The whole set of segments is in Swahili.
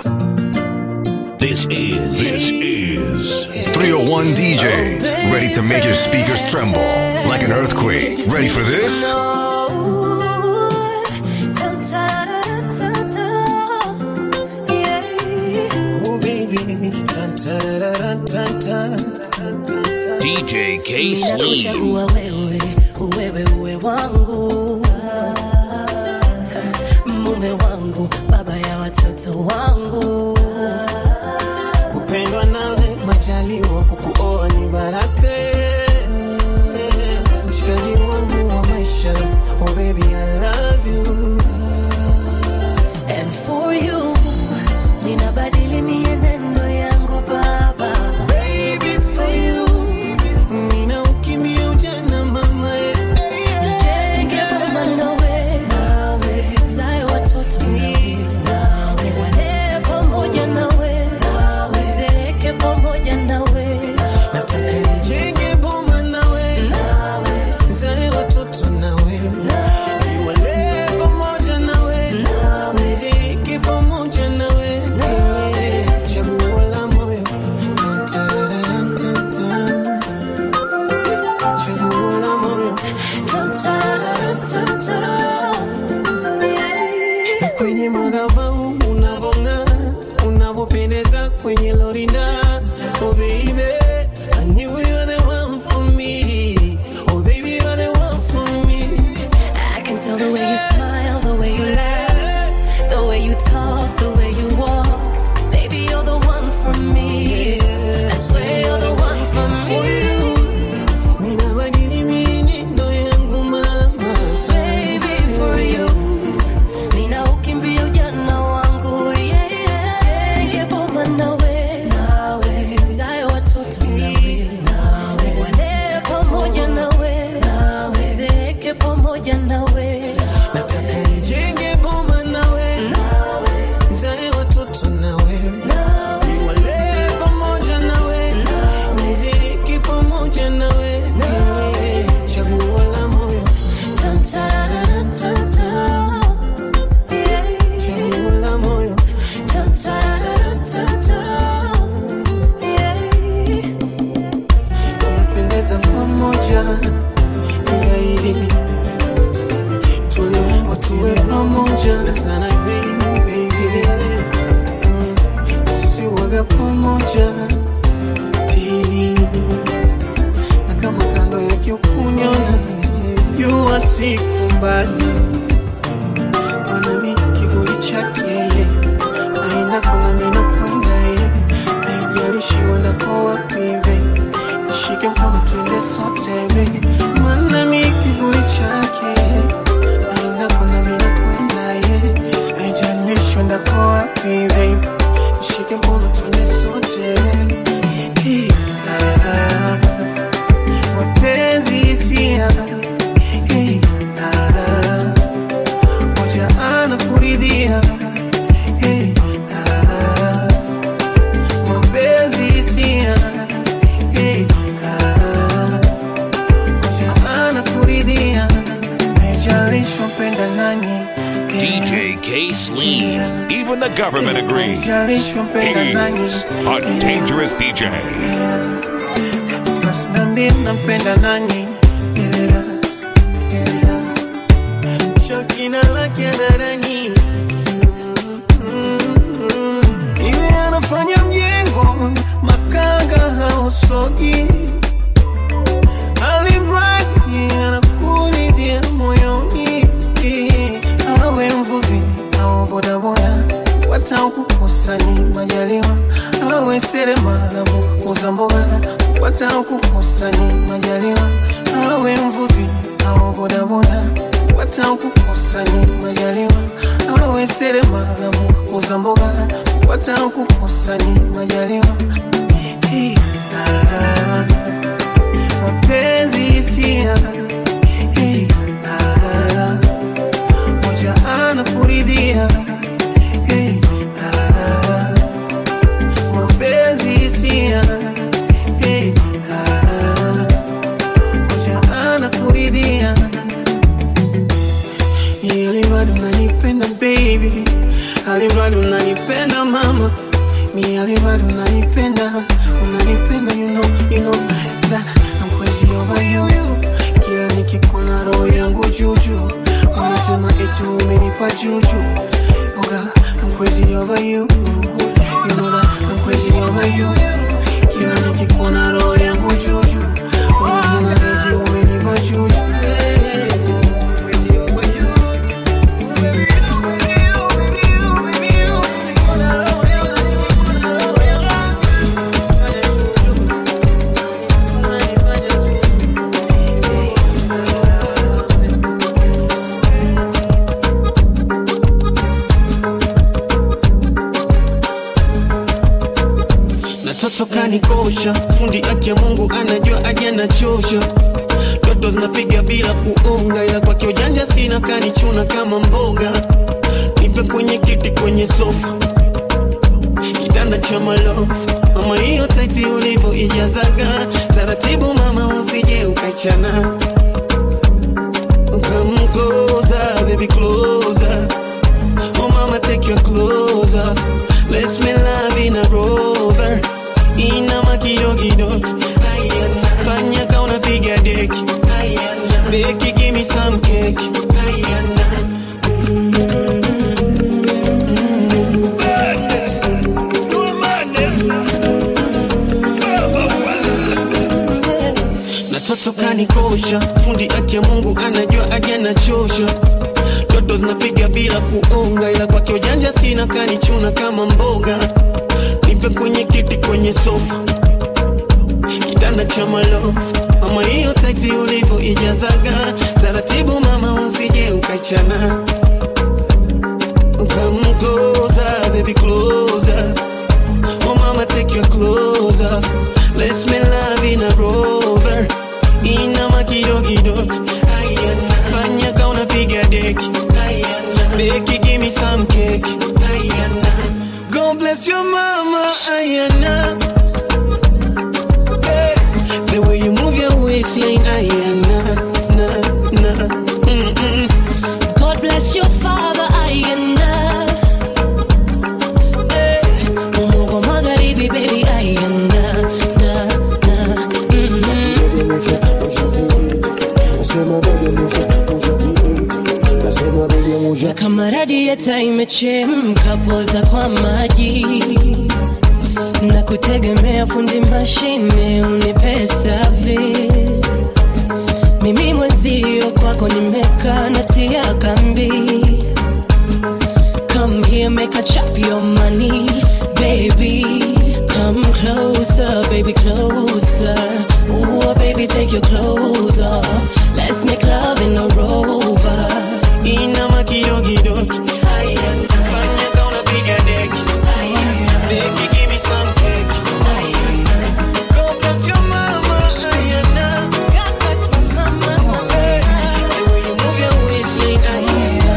This is This is 301 DJs, ready to make your speakers tremble like an earthquake. Ready for this? Oh baby, tan tararan, tan tan. DJ K Slee. Chagua wewe, wewe uwe wangu, mume wangu, baba ya watoto wangu. Kupendwa nawe majaliwa, kukuoa ni baraka. Mshikaji wangu wa maisha, oh baby I love you. And for you, ninabadili mienendo yangu baba. Baby for you, nina ukimbia ujana mama. eh, eh, eh. Nijenge boma nawe, zae watoto nawe, niwalee pamoja nawe, nizeeke pamoja nawe. Nataka nijenge boma nawe, nizae watoto nawe, niwalee pamoja nawe, niziki pamoja nawe. Eh, chaguo la moyo. Tan, tararan, tan, tan. Eh, chaguo la moyo. Tan, tararan, tan, tan. Na kwenye madhabahu unavong'aa, unavyopendeza kwenye lorinda. Oh baby, I knew you were the one for me. Oh baby, you're the one for me. I can tell the way you smile, the way you laugh, the way you talk, the way you walk. Baby, you're the one for me. I swear you're the one for For me. you, ninabadili mienendo yangu mama. Baby, for you. Nina ukimbia ujana wangu, yeah, yeah. Yeah, boma nawe, zae watoto nawe, walee pamoja nawe, zeeke pamoja nawe. Nataka nijenge boma nawe, nizae watoto nawe, niwalee pamoja nawe, niziki pamoja nawe. Eh, chaguo la moyo. Tan, tararan, tan, tan. Chaguo la moyo. Tan, tararan, tan, tan. Tunapendeza pamoja, ingaidi tuliumbwa tuwe pamoja na sana baby, baby. Mm, sisi waga pamoja tili na kama kando yake ukunyona jua siku mbali mwanami kivuli chake yeye aina kuna mina kwenda yeye haijalishi wendako wapi baby nishike mkono twende sote baby mwanami kivuli chake aina kuna mina kwenda yeye haijalishi wendako wapi baby nishike mkono twende sote Hey, ah, mapenzi hisia Hey, ah, moja anakuridhia Hey, ah, mapenzi hisia Hey, ah, moja anakuridhia haijalishi wapenda nani Hey, DJ K Slee. Even the government agrees. haijalishi wapenda nani He's a dangerous DJ. basi nambie nampenda nani Yeah, yeah. shakina lake darani iwe anafanya mjengo makanga hausogi alimradi anakuridhia moyoni awe mvuvi au bodaboda wata kukosa ni majaliwa awe seremala muuza mboga wata kukosa ni majaliwa awe mvuvi au bodaboda wata kukosa ni majaliwa awe seremala muuza mboga wata kukosa ni majaliwa Hey, ah, mapenzi hisia Hey, ah, moja anakuridhia Hey, ah, mapenzi hisia Hey, ah, moja anakuridhia ili bado nanipenda baby alimradi unanipenda mama mi alimradi unanipenda unanipenda you know, you know that I'm crazy over you kila nikikuna roho yangu juju wanasema eti umenipa juju oh God, I'm crazy over you you know that I'm crazy over you kila nikikuna roho yangu juju wanasema eti umenipa juju I'm crazy over you na toto kanikosha fundi aki ya mungu anajua aje anachosha toto zinapiga bila kuonga ila kwake ujanja sina kanichuna kama mboga nipe kwenye kiti kwenye sofa kitanda cha malofu mama hiyo taiti ulivyo ijazaga taratibu mama usije ukachana Come closer, baby, closer. Oh mama, take your clothes off. Let's make love in a rover. Inama kidogo Ayana. Fanya ka unapiga deki Ayana. Beki, give me some cake Ayana. na toto kanikosha fundi aki ya mungu anajua aje anachosha toto zinapiga bila kuonga ila kwake ujanja sina kanichuna kama mboga nipe kwenye kiti kwenye sofa kitanda cha malofu mama hiyo taiti ulivyo ijazaga taratibu mama usije ukachana Come closer, baby, closer. Oh mama, take your clothes off. Let's make love in a rover. Inama kidogo Ayana. Fanya ka unapiga deki Ayana. Beki, give me some cake Ayana. God bless your mama Ayana. Hey. The way you move your waistline Ayana. Na, na. Mm-mm. God bless your father Ayana Eh, Umogo magharibi baby Ayana na, na, mm. Na kama radieta imechemka poza kwa maji na kutegemea fundi mashine unipe service mimi mwenzio kwako nimekaa natia kambi come here make a chop your money baby come closer baby closer Ooh, baby take your clothes off let's make love in a rover Inama kidogo Ayana. Fanya ka unapiga deki Ayana. Beki, give me some cake Ayana. God bless your mama Ayana. God bless my mama. Hey. The way you move your waistline Ayana.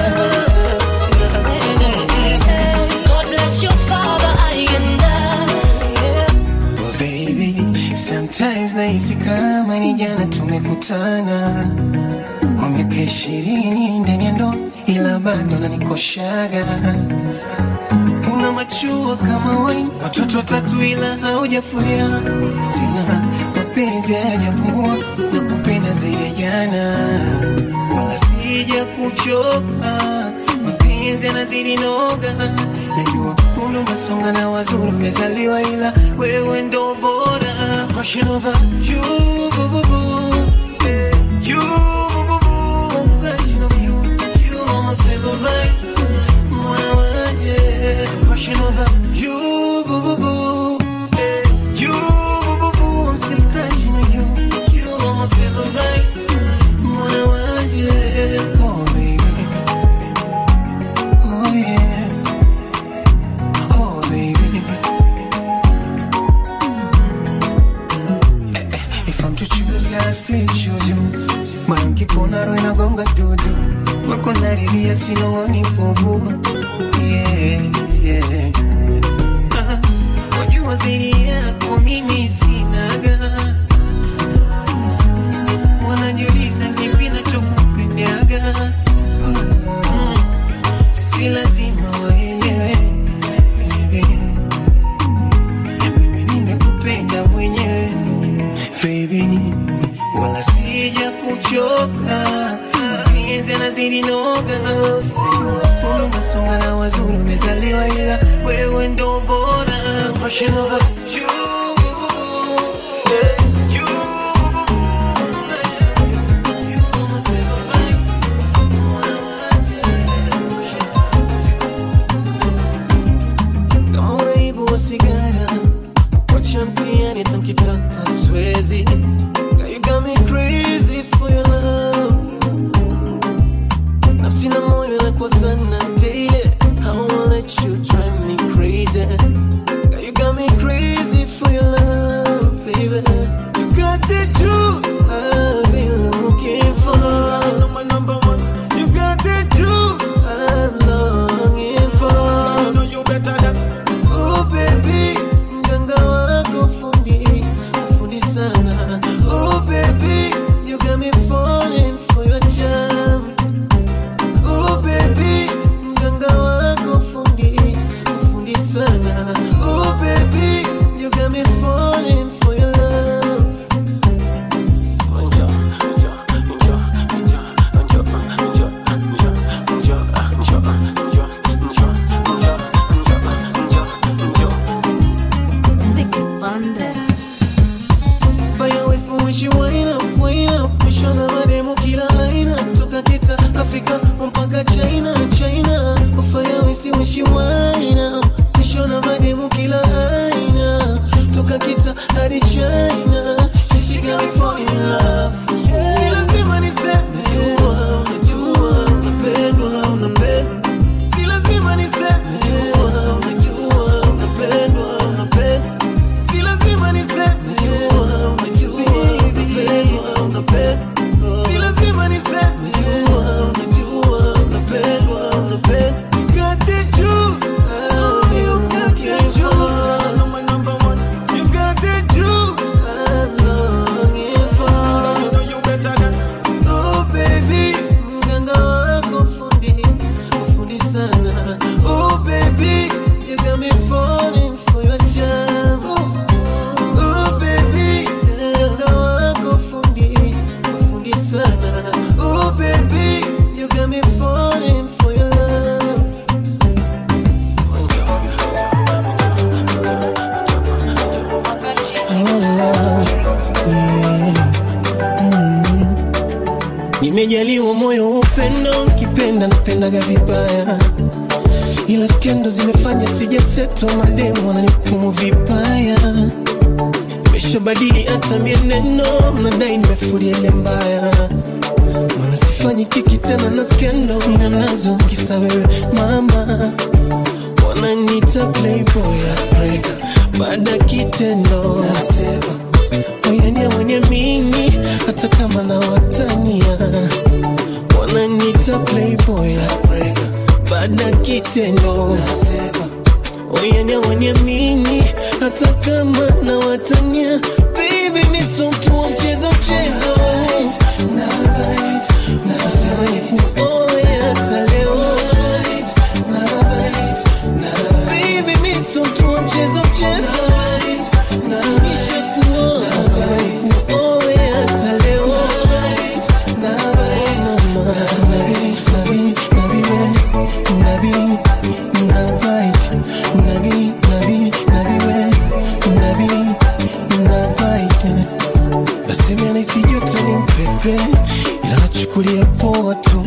God bless your father Ayana Oh baby, sometimes nahisi kama ni jana tumekutana kwa miaka ishirini ndani ya ndoa, ila bado nanikoshaga. Una machua kama waini, watoto watatu ila haujafulia tena, mapenzi hayajapungua na kupenda zaidi ya jana, wala sija kuchoka mapenzi yanazidi noga, najua umri unasonga na wazuri umezaliwa, ila wewe ndo bora. Rushing over you, boo, boo, boo. Eh, you, boo, boo, boo. I'm rushing over you. You are my favorite. Mwana wanje. Rushing over you, boo, boo, boo. Eh, you, boo, boo, boo. I'm still crushing on you. You are my favorite. Mwana wanje. Oh, baby. Oh yeah. Oh baby. Eh, eh, If I'm to choose, gotta still choose you. Moyo ukikona roho inagonga dudu. Wako naridhia sinong'oni bubu. Yeah, yeah. Ah, Wajua zaidi yako mimi sinaga. Wanajiuliza kipi nachokupendaga. Mm, Si lazima waelewe Pushing over you. Yeah, you. You are my favorite. Kama uraibu wa sigara wacha mtiani tankitaka swezi Girl, you got me crazy for your love nafsi na moyo nakwazana daily I won't let you drive me crazy Girl, you got me crazy for your love baby you got the juice I've been looking for my number one you got the juice I'm longing for you know you better than Oh baby, mganga wako fundi, fundi sana. Oh baby, you got me falling for your charm. Oh baby, mganga wako fundi, fundi sana. Oh baby, you got me falling for your love. Njoo, njoo, njoo, njoo, njoo, njoo, njoo, njoo, njoo, njoo, njoo, njoo, njoo, njoo. Vicky Bandes. Fire West mwishi wine up, wine up Mishona mademu kila aina Toka kita Afrika mpaka China, China Fire West mwishi wine up Mishona mademu kila aina Toka kita hadi China She got me falling in love Si lazima niseme Jua, unajua, unapendwa, unapendwa Si lazima niseme Jua, unajua, unapendwa, unapendwa Si lazima niseme jua, unajua, unapendwa, unapendwa. Si lazima niseme jua, unajua, unapendwa, unapendwa. You got the juice, oh, you got the juice. You got the juice, I'm longing for. Oh, baby, mganga wako fundi, fundi sana. Oh, baby, you got me falling for your charm. Oh baby, mganga wako fundi, fundi sana. Oh baby, you got me falling for your love. Nimejaliwa moyo wa upendo, nkipenda napendaga vibaya, ila skendo zimefanya sijaseto, mademu wananihukumu vibaya nimeshabadili hata mieneno, nadai nimefulia ile mbaya, maana sifanyi kiki tena na skendo, sina nazo kisa wewe mama, wananiita playboy heartbreaker, baada ya kitendo nasema oyania mwenye mini, hata kama na watania wananiita playboy heartbreaker, baada ya kitendo nasema oyania waniamini hata kama na watania baby mi so mtu wa mchezo mchezo na bite nasema nikuoe hata leo na bite na baby mi so mtu wa mchezo mchezo na nishakuoa nasema nikuoe hata leo na bite nabi nabi nabi we nabi na bite nabi nabi nabi we nabi na bite nasema nahisi joto ni mpepe ila nachukulia poa tu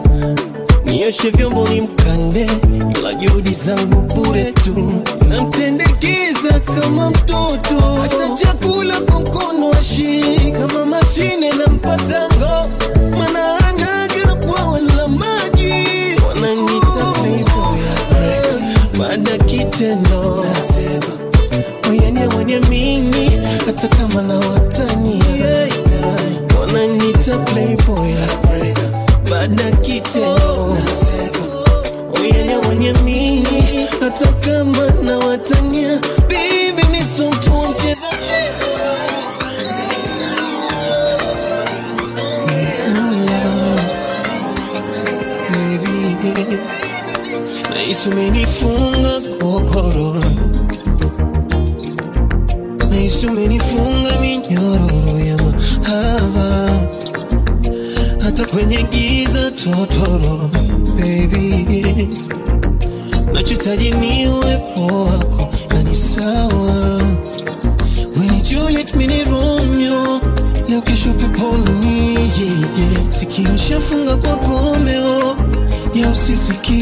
nioshe vyombo ni mkande ila juhudi zangu bure tu namtendekeza kama mtoto hata chakula kwa mkono ashi kama mashine na mpatango mana anaga bwawa la maji wananita playboy heartbreaker. baada ya kitendo nasema oyania mwenye mini hata kama na watania wananita playboy heartbreaker. baada ya kitendo nasema oyania mwenye mini hata kama na watania bibi ni so mtu wa mchezo mchezo Baby, nahisi umenifunga kokoro nahisi umenifunga minyororo ya mahaba hata kwenye giza totoro baby nachohitaji ni uwepo wako na ni sawa Weni Juliet mini Romeo Leo kesho peponi yeah, yeah. Sikio shafunga kwa gomeo Ya usisikie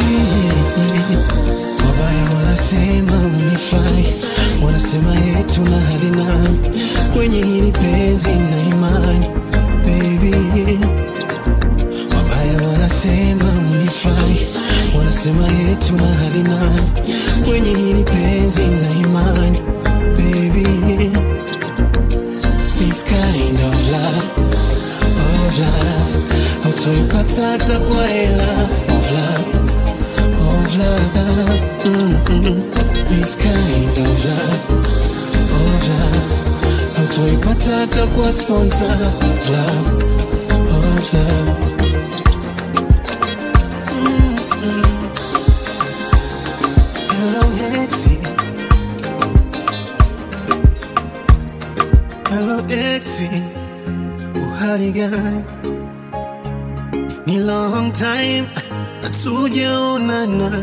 Wabaya wanasema unifai Wanasema yetu na hadi nani Kwenye hili penzi na imani Baby Wabaya wanasema unifai Wanasema yetu na hadi nani Kwenye hili penzi na imani Baby This kind of love Of love Hautoipata hata kwa hela Of love Of love mm-hmm. This kind of love Of love Hautoipata hata kwa sponsor Of love Of love Hello, Etsy. Hello, Etsy. Uhali gani? Ni long time hatujaonana.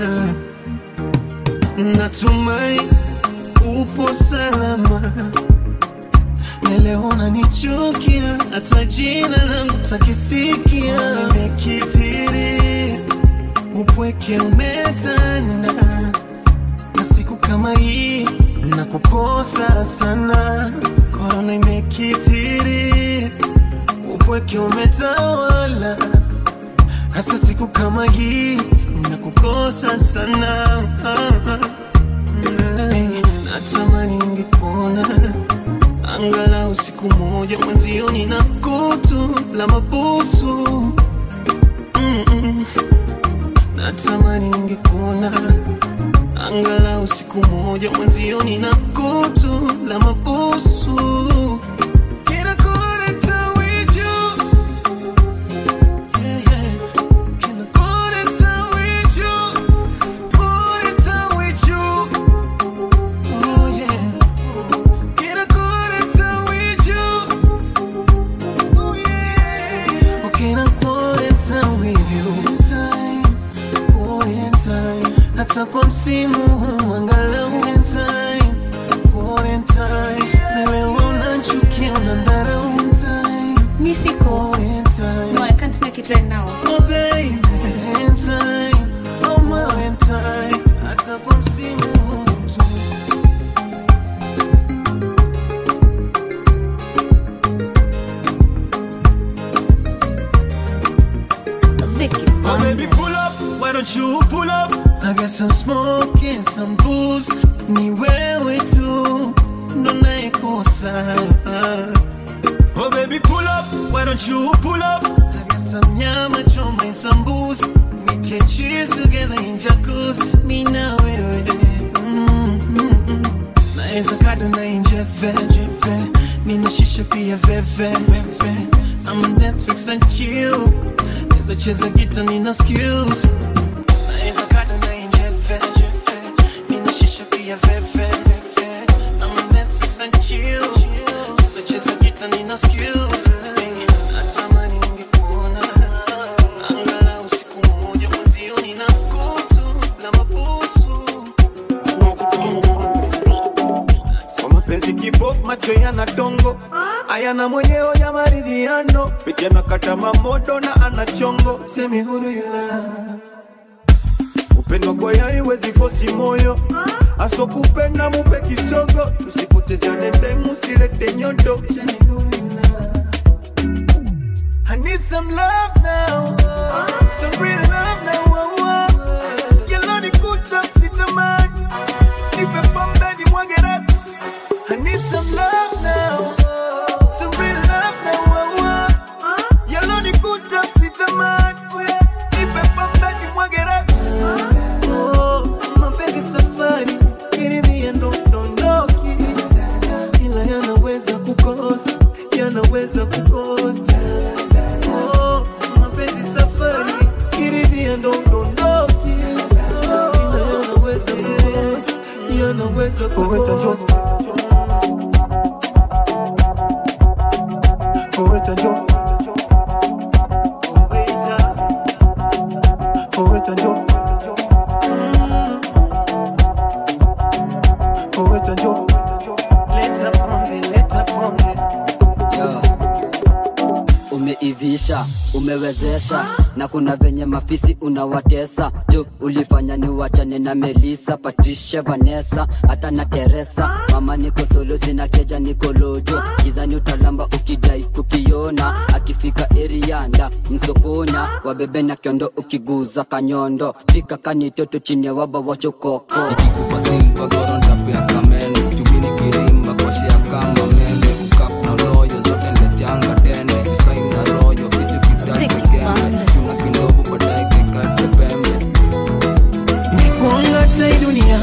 Natumai upo salama. Na leo unanichukia, hata jina langu takisikia. Nimekithiri, upweke umetanda na siku kama hii na kukosa sana, korona imekithiri, upweke umetawala, hasa siku kama hii na kukosa sana. Hey, natamani ningepona angalau siku moja mwenzioni na kutu la mabusu Mm-mm. natamani ningepona angalau siku moja mwenzioni na kutu la mabusu Kinakuleta wiju. Yeah, yeah. Kinakuleta wiju. Kuleta wiju. Oh, yeah. Kinakuleta wiju. Oh, yeah. Oh, kinakuleta wiju. Quarantine, hata kwa msimu huu angalau time, quarantine, na leo unachukia unadharau time, Mi siko. quarantine, No, I can't make it right now. oh baby, time, oh my time, hata kwa msimu huu tu. Vicky Oh baby, Bandes. pull up. Why don't you pull up? I got some smoke and some booze. Ni wewe tu ndo naikosa. Oh baby, pull up. Why don't you pull up? I got some nyama choma and some booze. We can chill together in jacuzzi. Mi na wewe. Mm, mm, mm. Naeza kada na inje veve. Nina shisha pia veve veve. I'm on Netflix and chill. Naeza cheza gita nina skills Naeza kada na inje veve Nina shisha pia veve veve I'm on Netflix and chill Naeza cheza gita nina skills Hey, Natamani ningekuona Angalau siku moja mwenzio nina kutu la mabusu Kwa mapenzi kibofu macho yana dongo ayana mwenyewe ya maridhiano vijana kata mamodo na ana chongo Semi huru yula upendo kwa yari wezi fosi moyo aso kupenda mupe kisogo tusipotezeane demu silete nyodo Semi huru yula I need some love now some real love now oh, oh. Yellow ni kuta sitamani nipe pombe ni mwage ratu I need some love now some real love now oh, oh. Yellow ni kuta sitamani nipe pombe ni mwage ratu Oh, mapenzi safari kiridhia ndo dondoki ila yanaweza kukosa yanaweza kukosa Oh, mapenzi safari kiridhia ndo dondoki ila yanaweza kukosa yanaweza kukosa Poeta Joe Waiter, Poeta Joe Poeta umewezesha na kuna venye mafisi unawatesa jo ulifanya ni wachane na melisa patricia vanessa hata na teresa mama niko solo sina keja niko lojo gizani utalamba ukidai kukiona akifika erianda msokonya wabebe na kiondo ukiguza kanyondo fika kanitoto chini ya waba wachokoko nikikupa silva goro ntapea kamene chumini kirimba kwashia kama meme ukap na loyo zote ndechanga tene jisain na royo vitu kitakekeme tuna kindovu baadaye kekate pembe Nikuanga tai dunia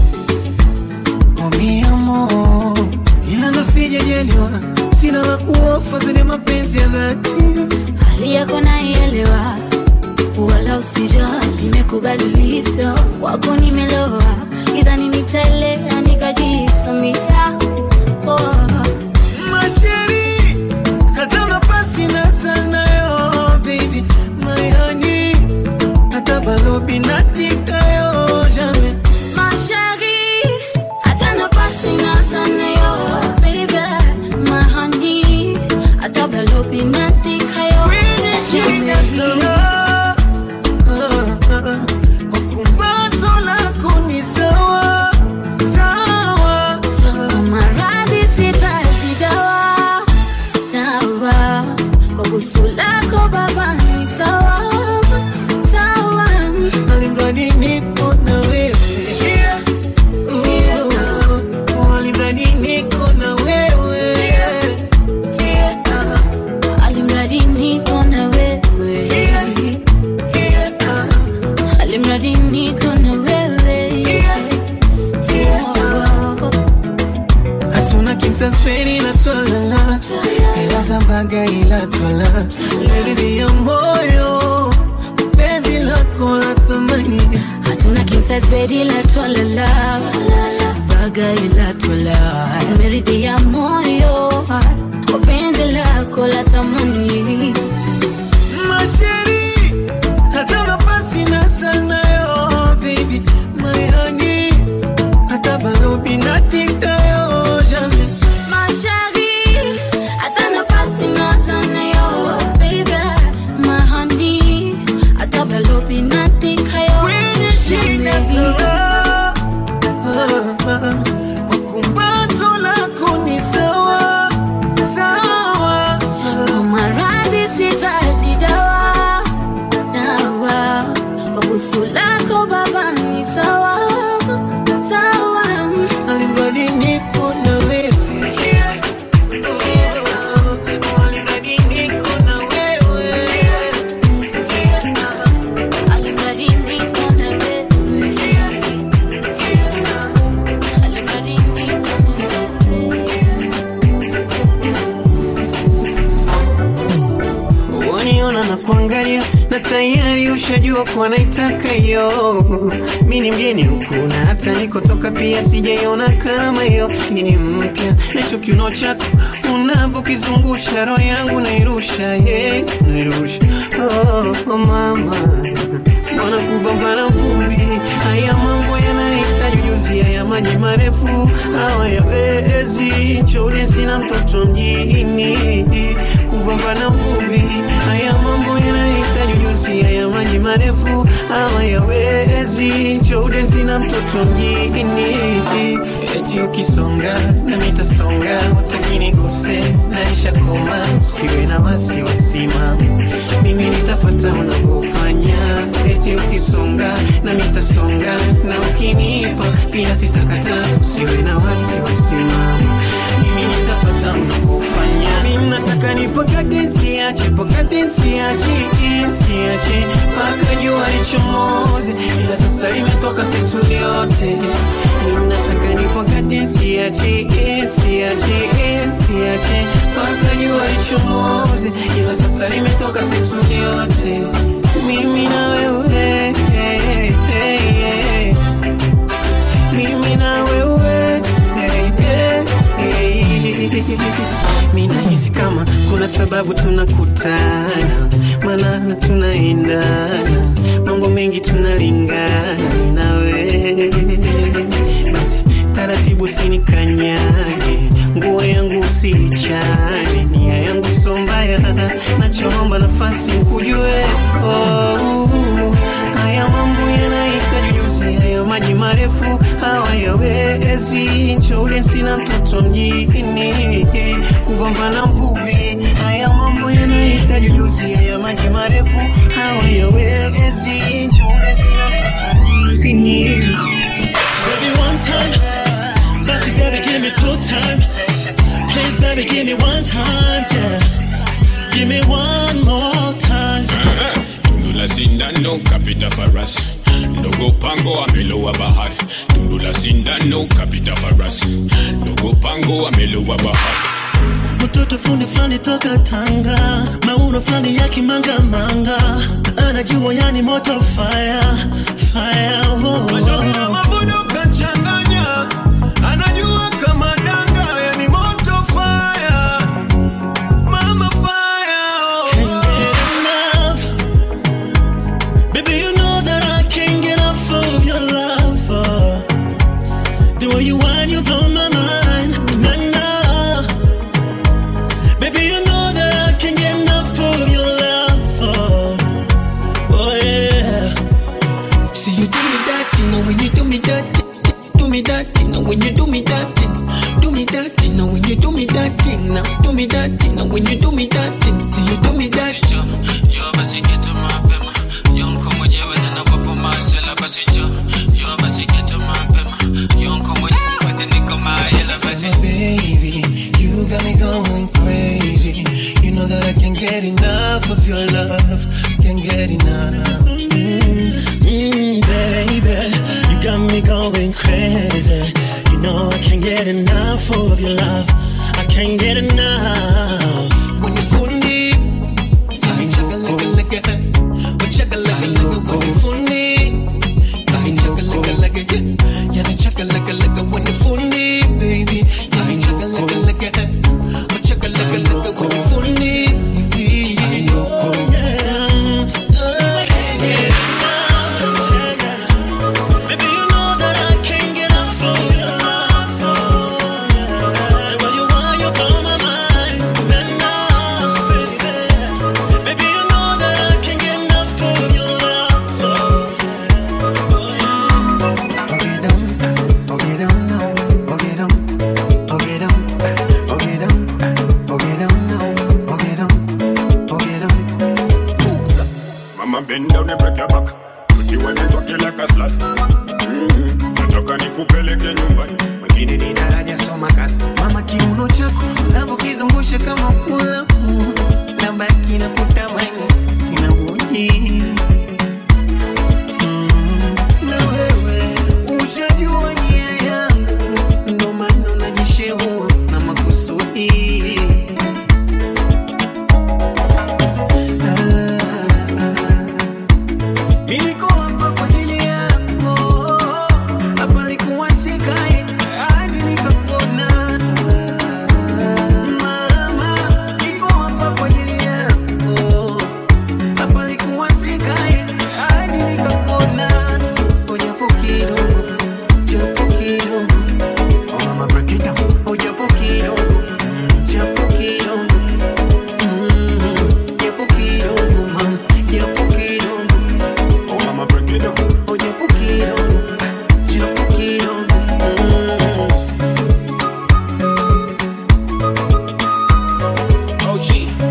Oh mi amor Ila ndo sijajaliwa Sina la kuofa zile mapenzi ya dhati hali yako naielewa wala usijali nimekubali ulivyo kwako nimeloa idhani nitaelea nikajisamia oh. Masheri Hata nafasi na sana yo baby My honey Hata balobi natika yo jamais Mashari, hata nafasi na sana yo, baby, my honey, hata balobi natika yo, Kwenye shida kala Kwa kumbato lako ni sawa Sawa Kwa maradhi sitaji dawa, dawa, kwa busu lako baba ni sawa, sawa. Alimradi nipo na wewe Oh, alimradi niko na wewe Alimradi niko na wewe, alimradi niko na wewe. Oh. hatuna kinsaspeni na twalala ila zambaga ila twala leridhi ya moyo penzi lako la thamani hatuna king size bed ila twalala baga ila twala meridhia moyo kwa penzi lako la thamani masheri hata nafasi na sana yo baby my honey hata balobi natika yo jamais Mashari, hata nafasi na sana yo, baby, my honey, hata balobi natika yo, kwenye shida Jamais. kala kwa kumbato lako ni sawa sawa Kwa maradhi sitaji dawa, dawa, kwa busu lako baba ni sawa, sawa. alimradi nipo na wewe alimradi niko na wewe Alimradi niko na wewe. Alimradi niko na wewe. waniona na kuangalia na tayari ushajua kuwa naitaka hiyo mi ni mgeni huku na hata nikotoka pia sijaiona kama hiyo hii ni mpya nacho kiuno chako unavyokizungusha roho yangu nairusha yeah, nairusha oh, oh, mama mbona kupambana vumbi haya mambo yanahitaji ujuzi haya maji marefu hawayawezi chode sina mtoto mjini kupambana vumbi haya mambo yanahitaji ujuzi haya maji marefu hawayawezi chode sina mtoto mjini eti ukisonga na mitasonga utakini kuse naisha koma siwe na wasiwasima mimi nitafata unavyofanya eti ukisonga na mitasonga na ukinipa pia sitakata usiwe na wasiwasima mimi nitafata unavyofanya mimi nataka nipakate siache pakate siache siache mpaka jua lichomoze ila sasa limetoka situ lyote mimi nataka nipakate siache siache siache mpaka jua lichomoze ila sasa limetoka situ lyote mimi na wewe mimi na wewe mi nahisi kama kuna sababu tunakutana mana tunaendana mambo mengi tunalingana mi na wewe basi taratibu sinikanyage nguo yangu usiichane nia yangu so mbaya nachoomba nafasi nku marefu hawayawezi nchole sina mtoto mjini kugombana mvuvi haya mambo yanahitaji ujuzi ya maji marefu hawayawezi nchole sina mtoto mjini Baby, one time. Bossy, baby, give me two time. Please, baby, give me one time. Yeah. Give me one more time. Tundu la sindano kapita farasi ndogo pango amelowa bahari tundu la sindano kapita farasi ndogo pango amelowa bahari mtoto fundi fulani toka Tanga, mauno fulani ya kimangamanga, anajua yani moto fire fire. Oh, Mashauri na mavuno kachanganya, anajua kama danga, yani moto fire, mama fire. Can't get enough. Baby, you know that I can't get enough of your love. oh. The way you whine, you blow my mind. Nah, nah. Baby, you know that I can't get enough of your love. Oh, oh yeah. See you do me that, you know when you do me that, do me that, you know when you do me that, do me that, you know when you do me that, now do me that, you know when you do me that, see you do me that. Njoo basi geto mapema, yonko mwenyewe na nawapo masela basi njoo, njoo basi geto mapema, yonko mwenyewe wote niko mahela basi. So baby, you got me going crazy. You know that I can't get enough of your love, can't get enough. Mm, baby, you got me going crazy. You know I can't get enough of your love. I can't get enough. When you fundi, I chugga like a like a, oh chugga like a like a when you fundi, I chugga like a like a, yeah, yeah, chugga like a like a when you fundi, baby, I chugga like a like a, oh chugga like a like a when you fundi, I know, Baby, you know that I can't get enough of your love. Oh, yeah. The way you want, you blow my mind. Enough, baby. Baby, you know that I can't get enough of your love. Oh, yeah. Okay, down, okay, down now, okay, down, okay, down, okay, down, okay, down now, okay, down, okay, down. Moves up. mama bend down and break your back Put you when you talk you like a slut Mhm. nataka nikupeleke nyumbani Mwingine ni daraja soma kazi, mama kiuno chako navyokizungusha kama pulamu, na baki na kutamani, sina budi Mm, na wewe ushajua nia yangu, ndo maana najishehua na makusudi Niliko hapa kwa ajili yako, hapa nilikuwa sikai hadi nikakuona. Mama, niko hapa kwa ajili yako, hapa nilikuwa sikai hadi nikakuona. Oh, japo kidogo, japo kidogo. Oh, mama, break it down. Oh, japo kidogo, japo kidogo. Mm, japo kidogo, mama, japo kidogo. oh mama break it down Oye, poquito, yo poquito. OG.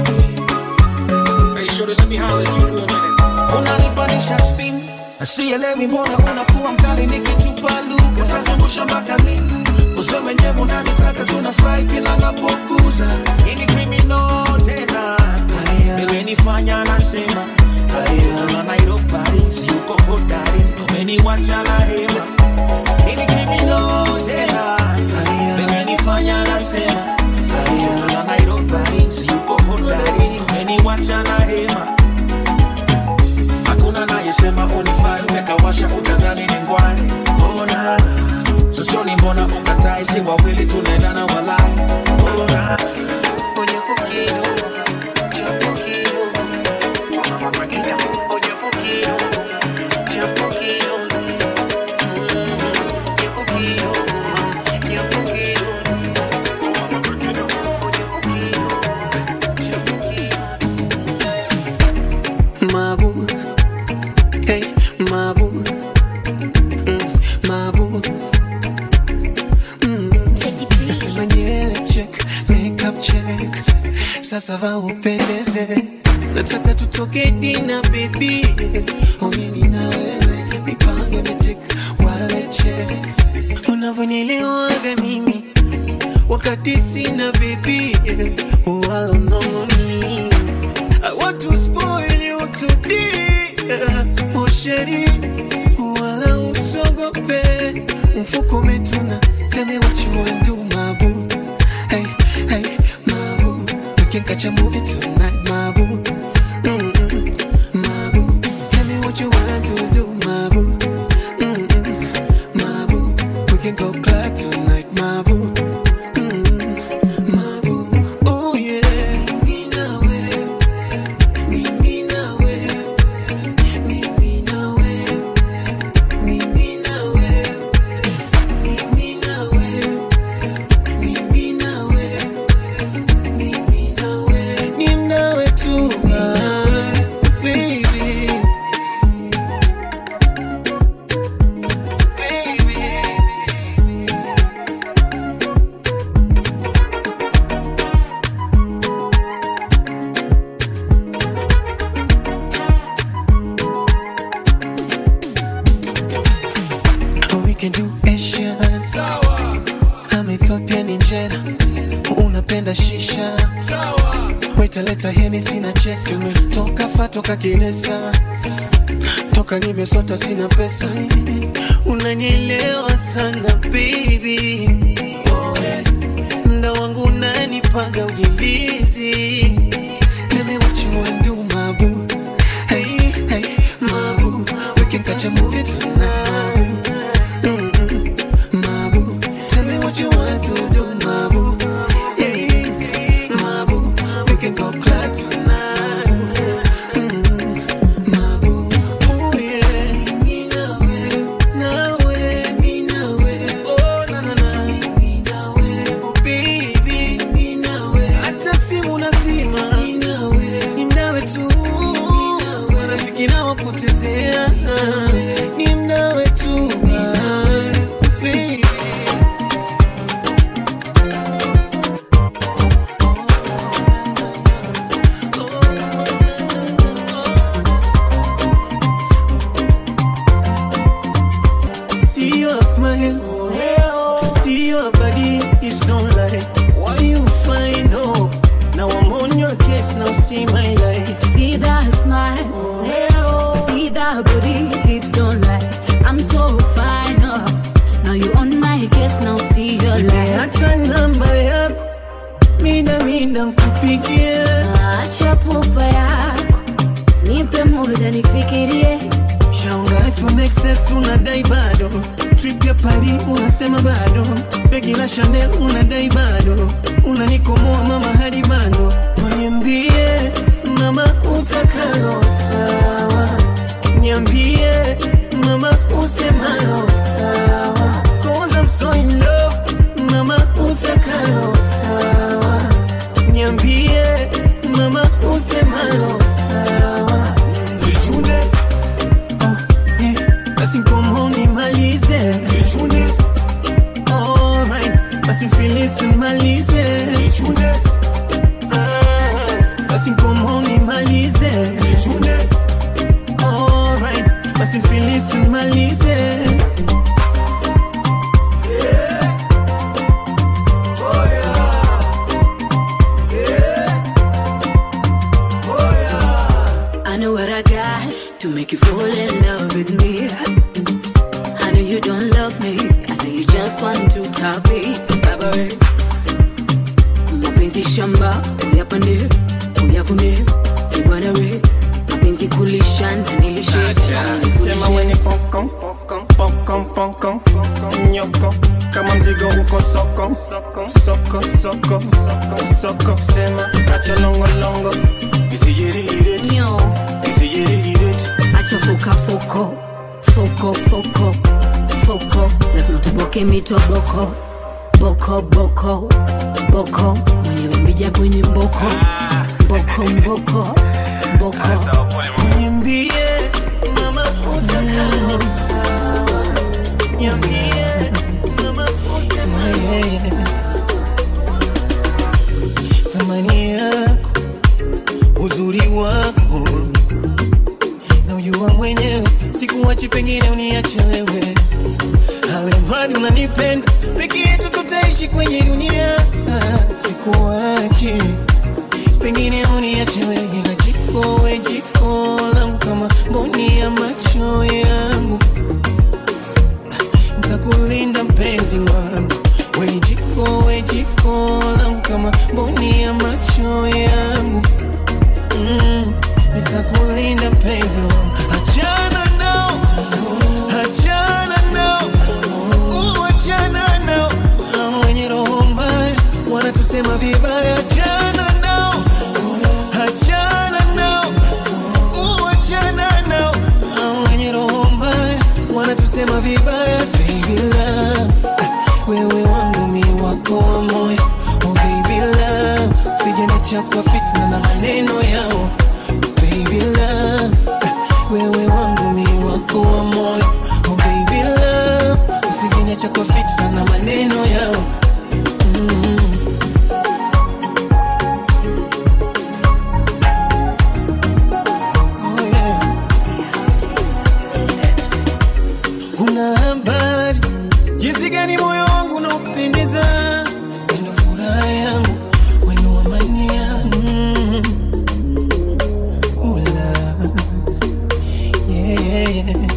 Hey, shorty, let me holler at you for a minute. Unanipanisha spin asielewi mbona unakuwa mkali nikitupa lugha utazungusha mpaka lini useme nyewe unanitaka tunafurahi kila napokuza ini criminal tena imenifanya nasema na Nairobi siyuko hodari umeniwacha na hema ini criminal tena imenifanya nasema na Nairobi siyuko hodari umeniwacha na hema hakuna nayesema unifai umekawasha utadhani ni ngwai ona sosioni mbona ukatai si wawili tunaendana walai ona Oye, poquito, ya poquito. Oh, mama, break it down. Oye, poquito, ya poquito. Mm, ya poquito, ya poquito. oh mama break it down Oye, poquito, ya poquito. Mabu, hey, mabu, mm, mabu. sasa va upendeze nataka tutoke dina bebi mimi na wewe mipango imetika waleche unavyonielewaga mimi wakati sina bebi wala mnongoni I want to spoil you today oh sheri wala usogope mfuko umetuna tell me what you want do my boo hey hey my boo we can catch a movie tonight my boo Mm-mm. my boo tell me what you want to do my boo Mm-mm. my boo we can go club tonight my boo Mm-mm. my boo oh yeah mimi na wewe mimi na wewe mimi na wewe mimi na wewe mimi na wewe mimi na wewe mimi na wewe ni nawe tu ah, baby Oh, we can do Asian. I'm Ethiopian in Jeddah. Unapenda shisha. Waita leta heni sina chesi. Toka fa toka kinesa. Toka nimesota sina pesa. Unanielewa sana baby. Oh, yeah. Mda wangu unanipaga ujilizi. Tell me what you wanna do, my boo. Hey, hey, my boo. We can catch a movie tonight. Mm-mm. My boo. Tell me what you want to do, my boo. Hey, my boo. We can go club tonight. Mm-mm. My boo. Oh, yeah. Me na we, na we, me na we. Oh, na, na, na. Me na we. Oh, baby. Me na we. Hata simu nazima. Me na we. Ni nawe tu. Marafiki nawapotezea. Ni mnawe tu. Ah, baby. See your smile, see your body, it's no lie. Why you find hope? Now I'm on your case, now see my life. See that smile, see that booty, hips don't lie. I'm so fine, oh. Now you on my case, now see your light. Hata namba yako mida mida nkupigie, Acha pupa yako, nipe muda nifikirie. shaunga iPhone XS unadai bado, trip ya Paris unasema bado, begi la Chanel unadai bado, unanikomoa mama hadi bado, niambie mama utakalo sawa, niambie mama usemalo sawa, cause I'm so in love, mama utakalo sawa, niambie mama usemalo sawa, zichune basi ngomo nimalize Vichune Alright Basi filisi nimalize Vichune Basi ngomo nimalize Vichune Alright Basi filisi nimalize I know what I got to make you fall in love with me. I know you don't love me. I know you just want to top it. Baba we. Mapenzi shamba, uyapande, uyavune, ibwana we. Mapenzi kulisha, nilishe. Sema weni pokon pokon pokon pokon Nyoko kama mzigo uko soko soko soko soko soko soko Sema acha longo longo Isijirihire Nyo, Isijirihire acha foka foko, foko foko, foko. Lazima tuboke mitoboko, boko boko, boko. Mwenyewe mbija kwenye mboko, mboko mboko, mboko. Niambie mama utakalo sawa Niambie mama utakalo Thamani yako sikuwachi pengine uniache wewe alimradi unanipenda peke yetu tutaishi kwenye dunia sikuwachi pengine uniache wewe ila jiko we jiko langu kama mboni ya macho yangu ntakulinda mpenzi wangu weni jiko we jiko langu kama mboni ya macho yangu mm, nitakulinda mpenzi wangu achana nao achana nao uh, achana nao Hao wenye roho mbaya wanatusema vibaya achana nao achana nao uh, achana nao Hao wenye roho mbaya wanatusema vibaya baby love wewe wangu mi wako wa moyo oh baby love usijeniacha kwa fitna na maneno yao baby love wewe wangu mi wako wa moyo oh baby love usijeniacha kwa fitna na maneno yao mm. Oh, yeah. Una habari jinsi gani moyo wangu unaupendeza, wendo furaha yangu, wendo amani yangu. Mm. Ula. Yeah, yeah, yeah.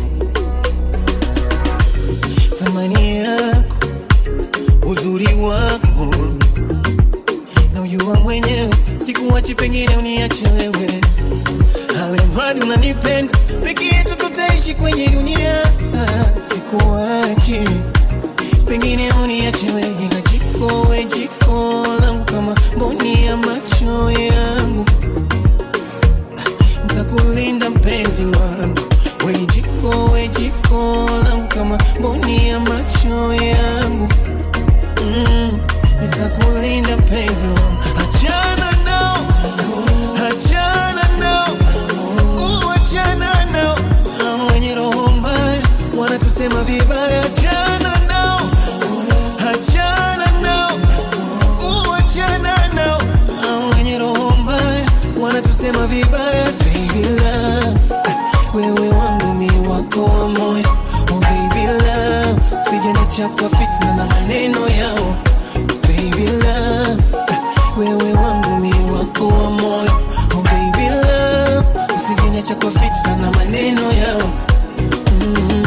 Thamani yako, uzuri wako na ujua mwenyewe, sikuwachi pengine uniache wewe alimradi unanipenda peke yetu tutaishi kwenye dunia Ah, sikuachi pengine uniache wewe ila jiko we jiko langu kama mboni ya macho yangu Ah, ntakulinda mpenzi wangu we jiko we jiko langu kama mboni ya macho yangu mm, nitakulinda mpenzi wangu achana nao achana nao Uh, achana nao Hao wenye roho mbaya wanatusema vibaya achana nao achana nao Uh, achana nao Hao wenye roho mbaya wanatusema vibaya baby love wewe wangu mi wako wa moyo oh baby love usijeniacha kwa fitna na maneno yao baby love wewe wangu mi wako wa moyo oh baby love usijeniacha kwa fitna na maneno yao mm.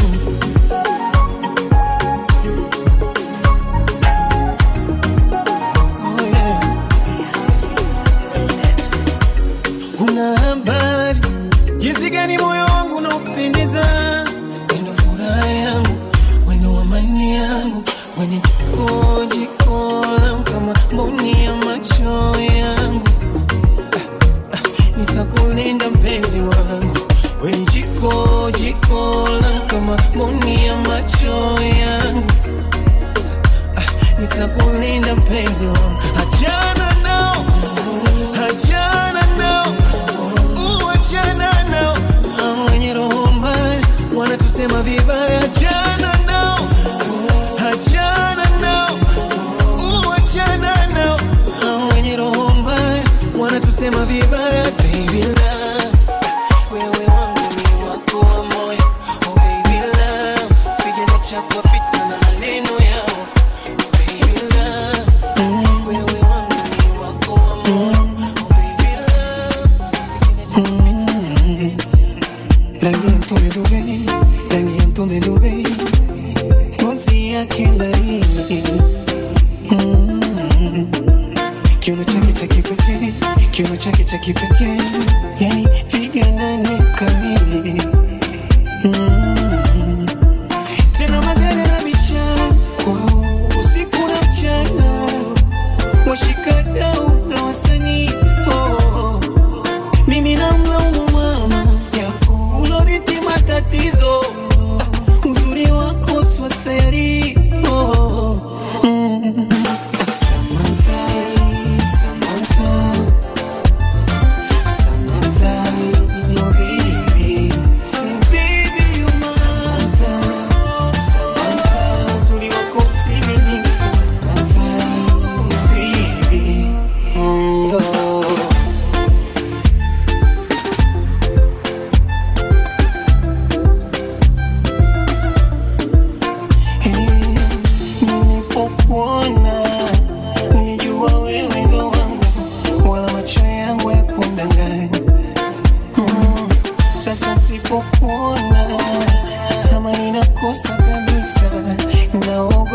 oh, yeah. una habari jinsi gani moyo wangu unaupendeza wendo furaha yangu wendo amani yangu weni jiko jiko langu kama mboni ya macho yangu Ah, ah, nitakulinda mpenzi wangu weni jiko jiko langu kama mboni ya macho yangu Ah, nitakulinda mpenzi wangu achana nao achana nao Uh, achana nao Hao wenye roho mbaya wanatusema vibaya achana nao achana nao Uh, achana nao Hao wenye roho mbaya wanatusema vibaya baby love wewe wangu mi wako wa moyo oh baby love usijeniacha kwa fitna na maneno yao baby love wewe wangu mi wako wa moyo oh baby love usijeniacha kwa fitna na maneno rangi ya mtume Dubai, rangi ya mtume Dubai, ngozi yake laini Mm. kiuno chake cha kipekee, kiuno chake cha kipekee, yani piga nane kamili Mm. tena magari na michako usiku na mchana, washikadau na wasanii oh. mimi namlaumu mama yako ulorithi matatizo Ah, uzuri wako swaseri oh. mm. Samantha, Samantha, Samantha, oh baby. Say, baby, you're my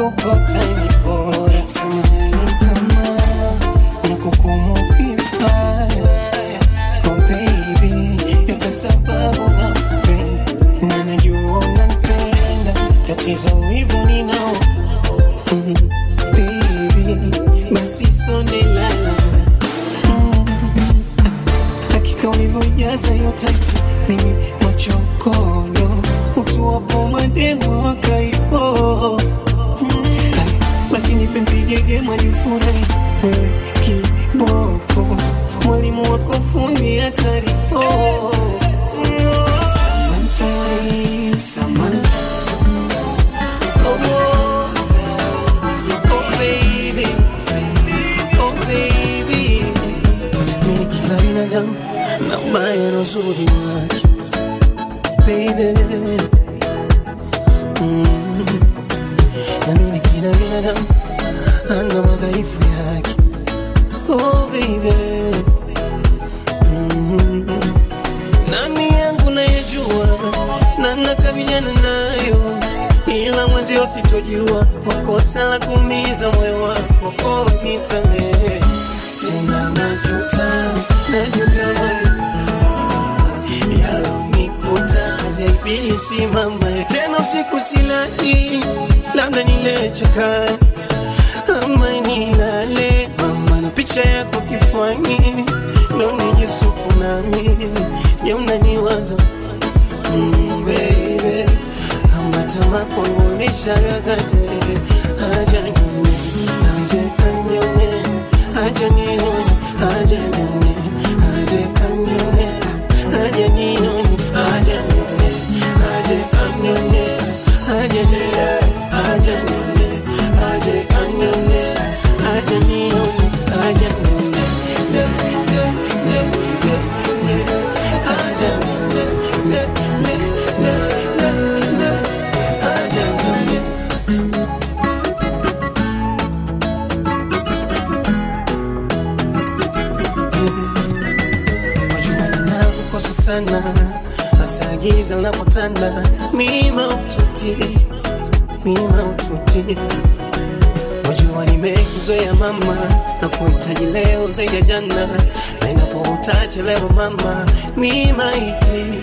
ukokota ni bora. Samahani kama nakukumu vibaya. Oh baby, yote sababu nakupenda na najua unanipenda. Tatizo hivyo ninao Mm, baby, basi sone lala Mm, hakika ulivyojaza hiyo tatu mimi machokondo utuwapo mademo wakaipo basi nipe mpigege mwajifurahi wewe kiboko mwalimu wako fundi hatari oh. Samantha, Samantha. Oh, oh, baby. Oh, baby. Mimi kila binadamu na ubaya na uzuri wake baby mm. na mimi kila binadamu ana madhaifu yake oh baby mm. nani yangu nayejua na nakabiliana nayo ila mwenzio sitojua kwa kosa la kuumiza moyo wako oh, nisamehe tena najuta najuta yalonikuta zaibisi mama tena usiku silali labda nilechakani ama nilale mama na picha yako kifani ndo nijisuku nami je unaniwaza mm, baby ama tamaa kwangu nishagakate haja nione haja anione haja nione haja nione haja anione haja nione haja nione haja anione haja nione haja nione haja anione haja nione haja nione ne ne ne ne ne haja nione ne ne ne ne ne haja nione Wajua ninakukosa sana hasa giza linapotanda mima ututi mima ututi Wajua nimekuzoea mama na kuhitaji leo zaidi ya jana na inapo utachelewa mama mima iti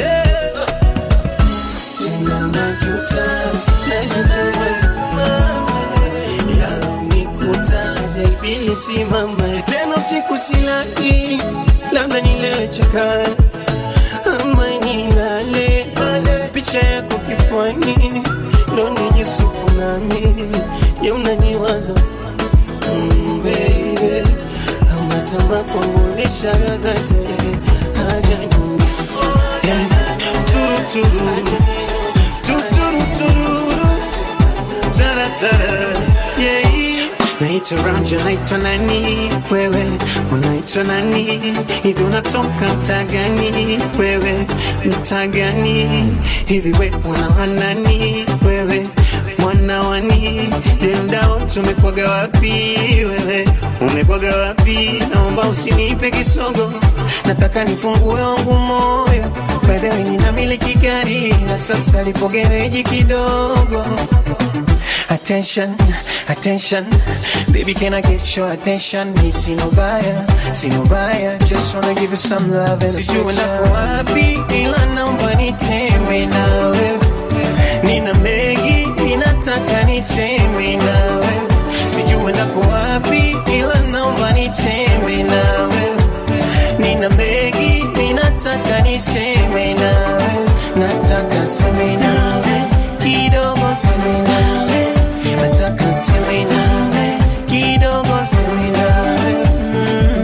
tena najuta najuta mama yalonikuta zaibisi mama tena usiku silali labda nilechaka ama nilale picha yako kifani ndo nijisuku nami je unaniwaza mm, baby ama tamba kwangu lishagagate haja nyumba yeah. turuturu tuturuturu taratara yeah. naitwa Ranja, naitwa nani wewe, unaitwa nani hivi, unatoka mtaa gani wewe, mtaa gani hivi, we mwana wa nani wewe, mwana wani demdao, tumekwaga wapi wewe, umekwaga wapi? Naomba usinipe kisogo, nataka nifungue wangu moyo By the way, ninamiliki gari na sasa lipo gereji kidogo Attention, attention, baby, can I get your attention? Me see no buyer, see no buyer, just wanna give you some love and Sijui nako wapi, ila naomba nitembe nawe. Nina mengi, ninataka niseme nawe. Sijui nako wapi, ila naomba nitembe nawe. Nina mengi, ninataka niseme nawe. Nataka seme nawe, kidogo seme nawe. Nataka seme nawe, kidogo seme nawe. Mm.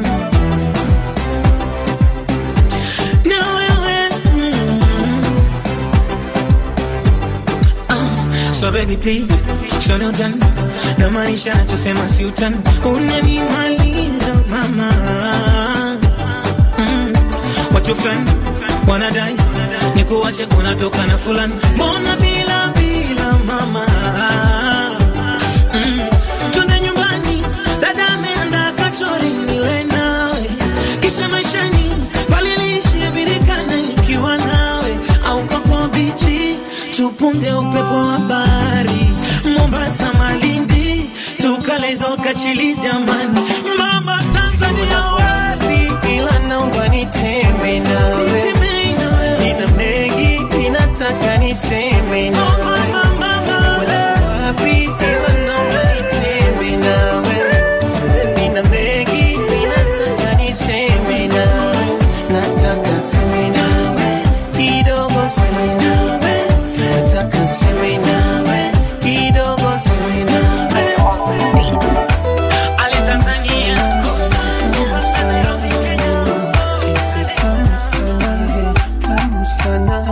Na wewe, mm. Ah, So baby please, show no done na maanisha nachosema si utani, unanimaliza mama mm. Watu fulani wanadai nikuache unatoka na fulani, mbona bila bila mama mm. Twende nyumbani, dada ameandaa kachori nile nawe, kisha maishani paliliishie birikana nikiwa nawe, au koko bichi tupunge upepo wa bahari Mombasa, lezo kachili jamani mama tanzania wapi ila naomba nitembe nawe nina mengi ninataka niseme nawe wapi ila naomba nitembe nawe nina mengi ninataka niseme nawe nataka seme nawe kidogo seme nawe nataka seme nawe kidogo seme nawe Ali Tanzania Nairobi Kenya She said tamu sana tamu sana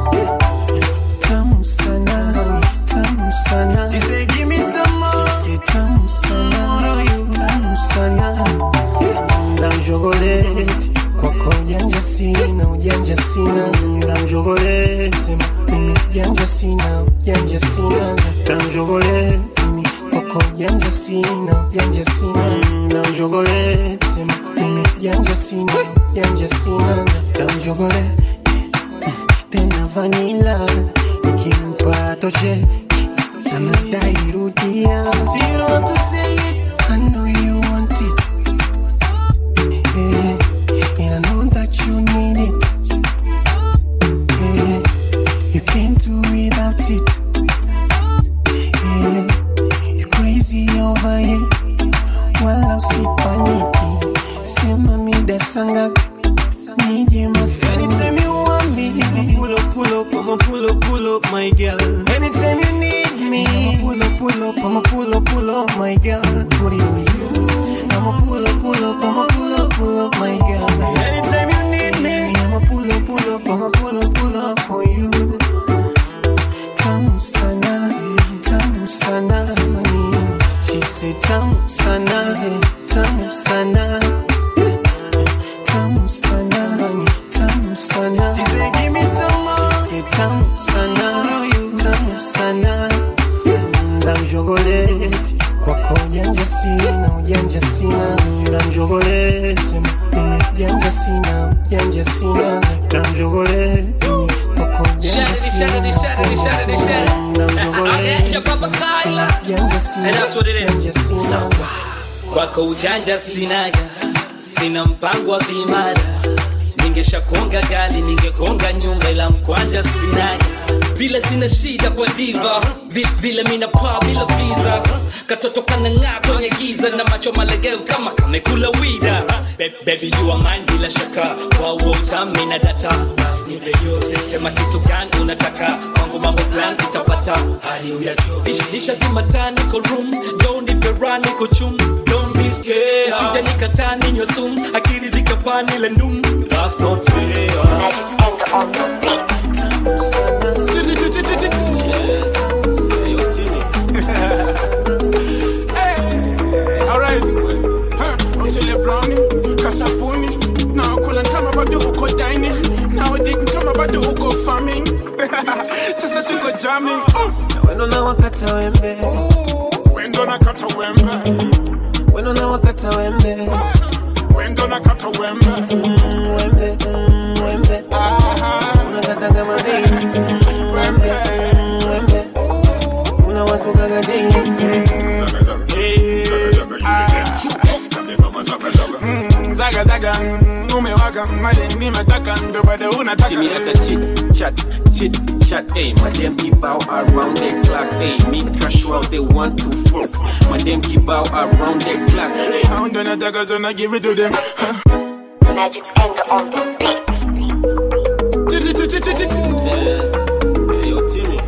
tamu sana tamu sana She said give me some more She said tamu sana tamu sana na mjogoleti kwako ujanja sina ujanja sina na mjogoleti sema mimi ujanja sina ujanja sina na mjogoleti mimi kwako ujanja sina ujanja sina na mjogoleti sema mimi ujanja sina ujanja sina na mjogoleti tena vanila nikimpa toshe anadai rudia So you don't have to say it I know you want it yeah. And I know that you need it. Yeah. You can't do without it. Yeah. You're crazy over it. Wala usipaniki. Sema mida sanga nije maskani. Anytime you want me, pull up, pull up, I'ma pull up, pull up, my girl. Anytime you need me, I'ma pull up, pull up, I'ma pull up, pull up, my girl. What do you I'ma pull up, pull up, I'ma pull up, pull up, my girl. Anytime you need me, I'ma pull up, pull up, I'ma pull up, pull up for you. Tamu sana, tamu sana, money. She said tamu sana, tamu sana, tamu sana, honey, tamu sana. She said give me some more. She said tamu sana, tamu sana. Na mjogoleti kwako ujanja sina ujanja sina na mjogoleti sema mimi ujanja sina ujanja sina na mjogoleti mimi kwako ujanja sina ujanja sina na mjogoleti sema ujanja sina And that's what it is. ujanja sina kwako ujanja sinaga sina mpango wa vimada ningeshakonga gali ningekonga nyumba ila mkwanja sinaga vile sina shida kwa diva Vi- vile mina paa bila visa katoto kanang'aa kwenye giza na macho malegevu kama kamekula wida Be- baby you are mine bila shaka kwa uo utami na data basi nipe yote sema kitu gani unataka kwangu mambo fulani utapata hali uyajua isha zima taa niko room jo nipe raha niko chum don't be scared sija nikataa ninywe sumu akili zikapaa nile ndum that's not fair Alright. Huh. Until you're brownie, kasapuni. Now kula kama bado uko dining. Now dig kama bado uko farming. Sasa tuko jamming. Oh. wendo na wakata wembe Wendo na kata wembe. wendo na wakata wembe Wendo na kata wembe. Mm, wembe mm, wembe unakata kama baby Mm, wembe mm, wembe unawasukaga daily Mm, Zaga zaga, mm, umewaka made nimetaka ndo bado unataka See me at a chit chat, chit chat, ayy. My them keep out around the clock, ayy. Me crash out, they want to fuck. My them keep out around the clock. How do nataka tuna give it to them huh? Magic's anger on the beat. Hey, yo, Timmy.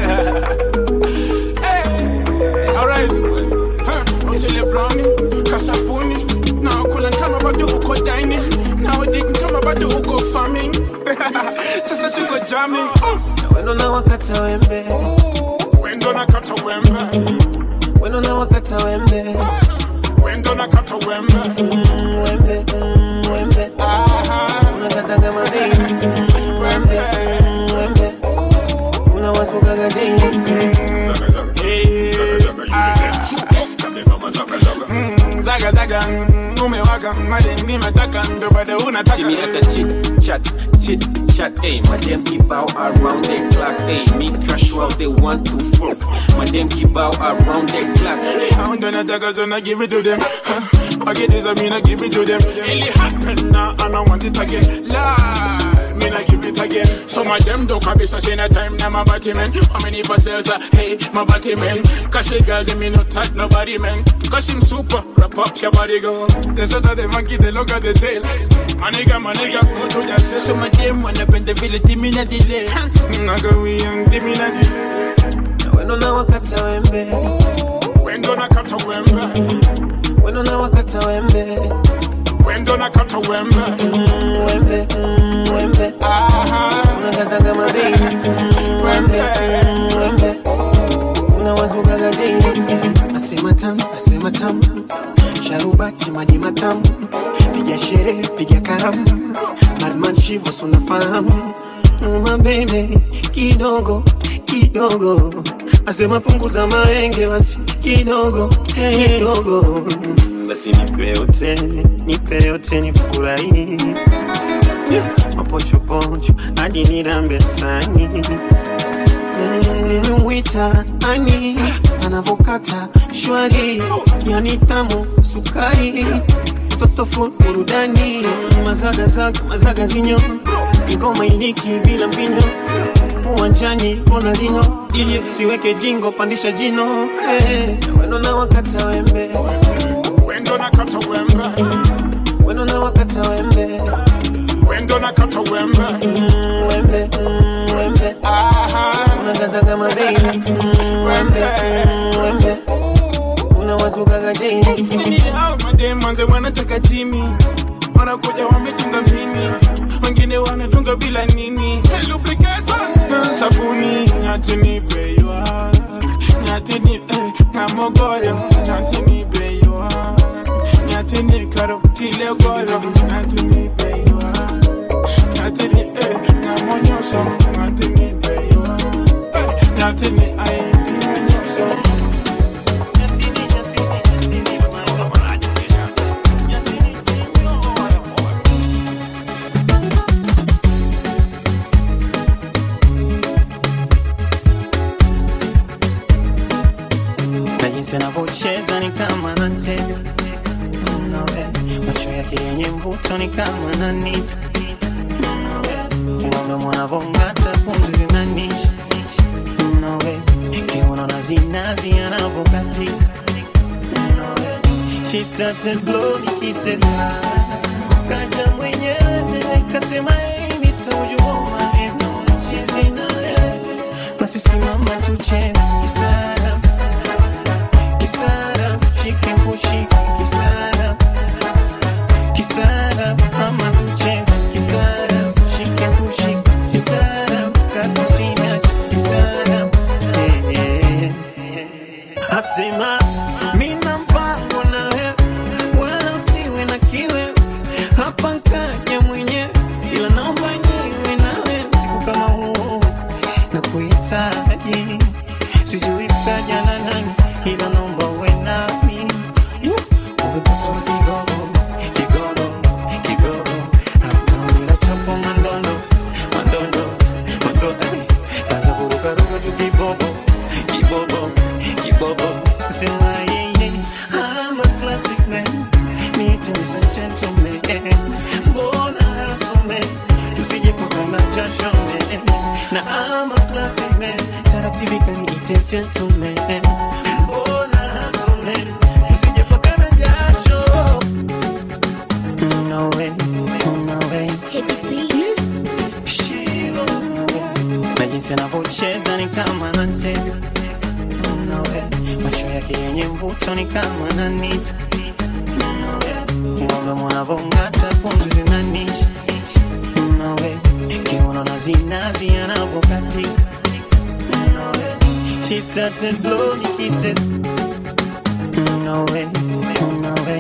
Alright. Huh. Until you're brownie, kasapuni. Now kula kama bado uko dining. Now dig kama bado uko farming. Sasa tuko jamming. Oh. wendo na wakata wembe Wendo na kata wembe. wendo na wakata wembe Wendo na kata wembe. Mm, wembe mm, wembe unakata kama baby Mm, wembe mm, wembe unawasukaga daily Mm, Zaga zaga, mm, umewaka madem nimetaka ndo bado unataka See me at a chit chat, chit chat, ayy. My them keep out around the clock, ayy. Me crash out, they want to fuck. My them keep out around the clock. I don't nataka so I give it to them huh. I get this I mean I give it to them It happen now and I want it again Lie, mean I give it again Some of them don't kabisa say na time now my body man How many parcels are hey my body man Cause a girl them me no touch nobody man Cause him super wrap up your body go They said that the monkey they look at the tail My nigga my nigga go to yourself So my dem wanapenda vile timi na delay Naga we young timi na delay Weno na wakata wembe Wendo na kata wembe Weno na wakata wembe Wendo na kata wembe Wembe, wembe Unakata kama baby Wembe, wembe Unawazukaga daily Asema tamu, asema tamu Sharubati maji matamu Piga sherehe, piga karamu Madman shivo sunafahamu My baby, kidogo, kidogo Asema punguza maenge basi kidogo, kidogo Basi nipe yote, nipe yote nifurahi Yeah, Mapochopocho hadi nirambe sani nimemwita ani anavokata shwari yani tamu sukari mtoto full burudani mazagazaga mazaga zinyo ingoma iliki bila mbinyo uwanjani ronaldinho ili usiweke jingo pandisha jino hey. weno na wakata wembe Wendo na kata wembe weno na wakata wembe Wendo na kata wembe wembe wembe unakata kama baby wembe wembe unawazukaga daily Sini hao madem manze wanataka timi wanakuja wametunga mimi wengine wanatunga bila nini lubrication sabuni nyati ni beywa nyati ni eh, na mogoyo nyati ni beywa nyati ni karotile goyo nyati ni beywa nyati ni eh, na monyoso nyati ni beywa eh, nyati ni aiti monyoso na jinsi anavyocheza ni kama anatega Nawe, macho yake yenye mvuto ni kama nanita mdomo anavong'ata pumzi zinanisha Nawe, kiuno na zinazi anavyokatika Nawe, she started blowing kisses kaja mwenyewe kasema hey Mr. Would you hold my hands no she's in a basi simama tucheze kistaarabu kistaarabu shike kushike kistaarabu kistaarabu ama tucheze kistaarabu shike kushike kistaarabu kakusina kistaarabu Eh, eh, eh. asema mina mpango na wewe wala usiwe na kiwe hapa nkaja mwenyewe ila naomba niwe nawe siku kama huu na kuhitaji sijui kaja na nani ila naomba uwe nami umepata kigogo kigogo kigogo hata bila chapo mandondo mandondo mandondo kaza kurukaruka tu kibobo kibobo kibobo sema yeye I'm a classic man need to listen gentleman mbona hasome tusije pakana jasho man na I'm a classic man taratibu kaniite gentleman mbona hasome tusije pakana jasho no way no way Shiro, na jinsi anavyocheza ni kama anatega nawe macho yake yenye mvuto ni kama nanita mdomo anavong'ata pumzi zinanisha nawe kiuno na zinazi anavyokatika nawe she started blowing kisses nawe nawe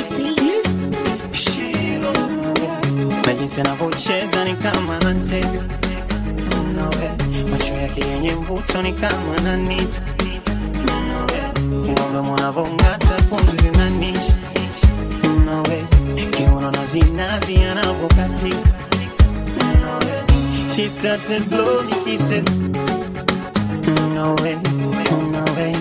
Shiro, na jinsi anavyocheza ni kama anatega nawe macho yake yenye mvuto ni kama nanita nawe mdomo anavong'ata pumzi zinanisha nawe zinazi anavyokatika no way. She started blow me kisses no way, no way.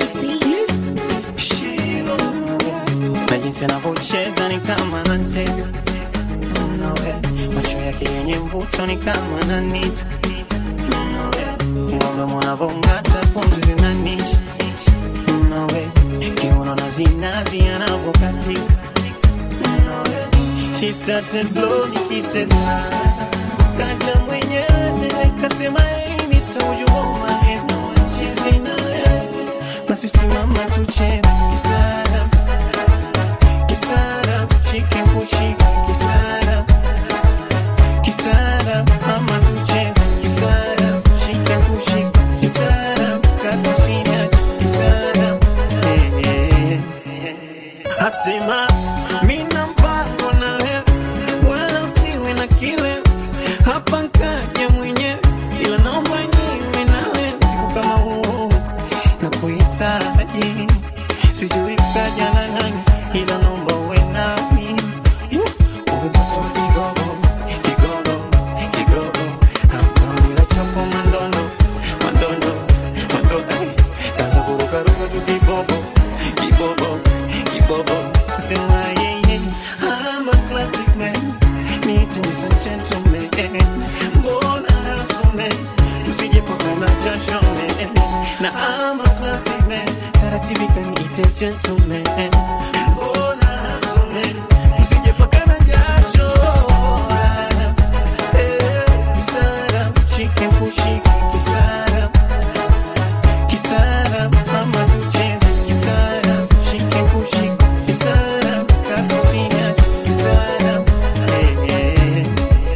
She no way. na jinsi anavyocheza ni kama anatega no way. macho yake yenye mvuto ni kama ananita no way. mdomo unavyong'ata pumzi zinanisha no way. kiuno na zinazi anavyokatika no way. She started blow me kisses kaja mwenyewe kasema hey Mr. Would you hold my hands no one she's in a basi simama tucheze kistaarab kistaarab shike kushika kistaarab kistaarab mama tucheze kistaarab shike kushika kistaarab kakusina kistaarab eh, eh, eh. asema mina mpango na wewe wala usiwe na kiwe hapa nkaja mwenyewe ila naomba niwe nawe siku kama huu na kuhitaji sijui kaja na nani ila naomba uwe nami umepata kigogo kigogo kigogo hamtamila chapo mandondo mandondo mandondo Ai, kaza kurukaruka tu kibobo kibobo kibobo sema yeye I'm a classic man Need a gentleman Mbona hasume Tusijepakana jasho man Na I'm a classic man Taratibika niite gentleman Mbona hasume Tusijepakana jasho Kisara eh, Kisara Shike kushike Kisara Kisara Mama tucheze Kisara Shike kushike Kisara Kakusina Kisara eh, eh.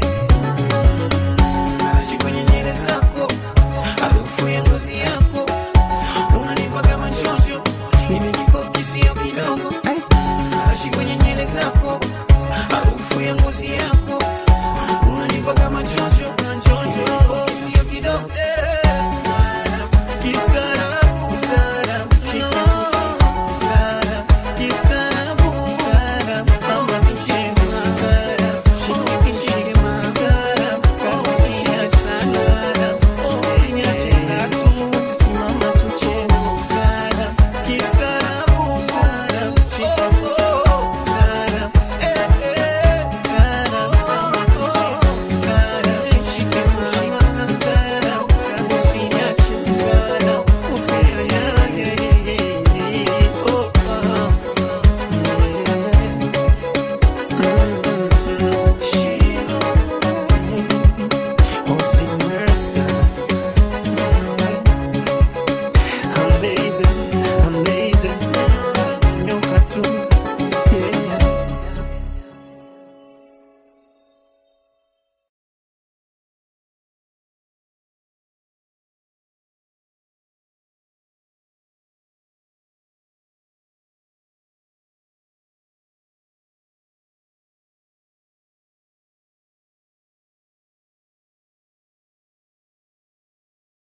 Maji kwenye nywele zako, harufu ya ngozi yako, unanipa kama chocho, nimejipaka